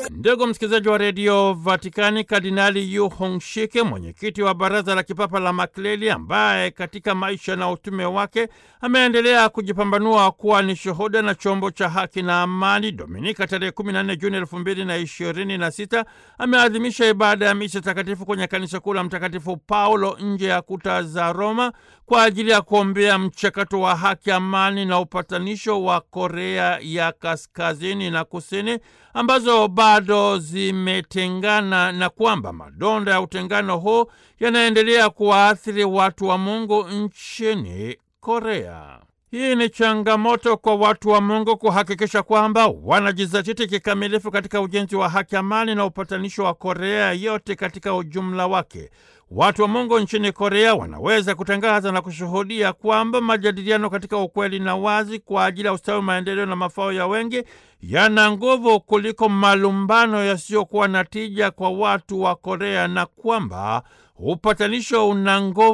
Ndugu msikilizaji wa redio Vatikani, Kardinali Yu Hongshike, mwenyekiti wa baraza la kipapa la makleli, ambaye katika maisha na utume wake ameendelea kujipambanua kuwa ni shuhuda na chombo cha haki na amani, Dominika tarehe 14 Juni 2026 ameadhimisha ibada ya misa takatifu kwenye kanisa kuu la Mtakatifu Paulo nje ya kuta za Roma kwa ajili ya kuombea mchakato wa haki, amani na upatanisho wa Korea ya kaskazini na kusini ambazo bado zimetengana na kwamba madonda ya utengano huu yanaendelea kuwaathiri watu wa Mungu nchini Korea. Hii ni changamoto kwa watu wa Mungu kuhakikisha kwamba wanajizatiti kikamilifu katika ujenzi wa haki, amani na upatanisho wa Korea yote katika ujumla wake. Watu wa Mungu nchini Korea wanaweza kutangaza na kushuhudia kwamba majadiliano katika ukweli na wazi kwa ajili ya ustawi, maendeleo na mafao ya wengi yana nguvu kuliko malumbano yasiyokuwa na tija kwa watu wa Korea na kwamba upatanisho una nguvu